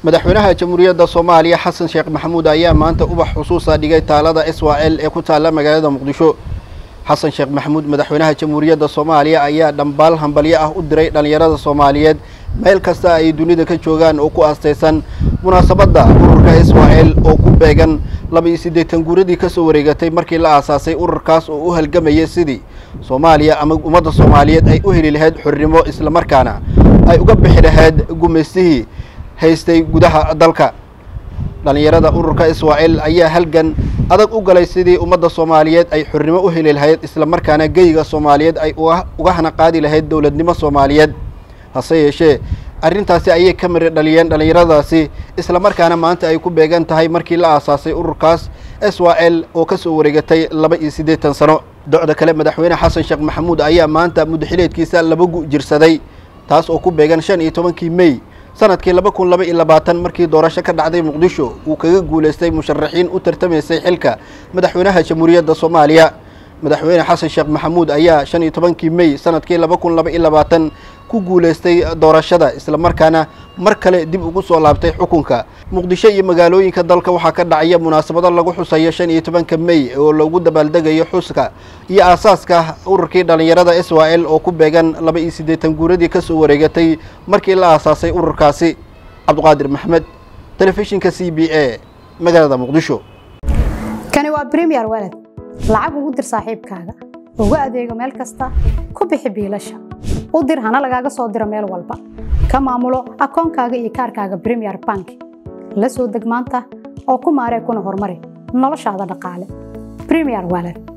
madaxweynaha jamhuuriyadda soomaaliya xasan sheekh maxamuud ayaa maanta ubax xusuusa dhigay taalada israel ee ku taalla magaalada muqdisho xasan sheekh maxamuud madaxweynaha jamhuuriyadda soomaaliya ayaa dhambaal hambalyo ah u diray dhallinyarada soomaaliyeed meel kasta ay dunida ka joogaan oo ku aastaysan munaasabadda ururka israel oo ku beegan laba iyo siddeetan guuradii ka soo wareegatay markii la aasaasay ururkaas oo u halgamayay sidii soomaaliya ama ummadda soomaaliyeed ay u heli lahayd xornimo islamarkaana ay uga bixi lahayd gumaystihii haystay gudaha dalka dhallinyarada ururka israel ayaa halgan adag u galay sidii ummadda soomaaliyeed ay xornimo u heli lahayd islamarkaana geyiga soomaaliyeed ay uga hana qaadi lahayd dowladnimo soomaaliyeed hase yeeshee arrintaasi ayay ka mari dhaliyeen dhallinyaradaasi islamarkaana maanta ay ku beegan tahay markii la aasaasay ururkaas israel oo ka soo wareegatay laba iyo siddeetan sano docda kale madaxweyne xasan sheekh maxamuud ayaa maanta muddaxileedkiisa laba gu jirsaday taas oo ku beegan shan iyo tobankii mey sanadkii laba kun laba iyo labaatan markii doorasho ka dhacday muqdisho uu kaga guulaystay musharaxiin u tartamaysay xilka madaxweynaha jamhuuriyadda soomaaliya madaxweyne xasan sheekh maxamuud ayaa shan iyo tobankii mey sanadkii laba kun laba iyo labaatan ku guulaystay doorashada islamarkaana mar kale dib ugu soo laabtay xukunka muqdisho iyo magaalooyinka dalka waxaa ka dhacaya munaasabado lagu xusayo shan iyo tobanka mey oo lagu dabaaldegayo xuska iyo aasaaska ururkii dhallinyarada israel oo ku beegan laba iyo siddeetan guuradii ka soo wareegatay markii la aasaasay ururkaasi cabdiqaadir maxmed telefishinka c b a magaalada muqdisho kani waa bremiyer walad lacag ugu dir saaxiibkaaga ugu adeego meel kasta ku bixi biilasha u dir hana lagaaga soo diro meel walba ka maamulo akoonkaaga iyo kaarkaaga bremiyer bank la soo deg maanta oo ku maaree kuna horumari noloshaada dhaqaale bremiyer walad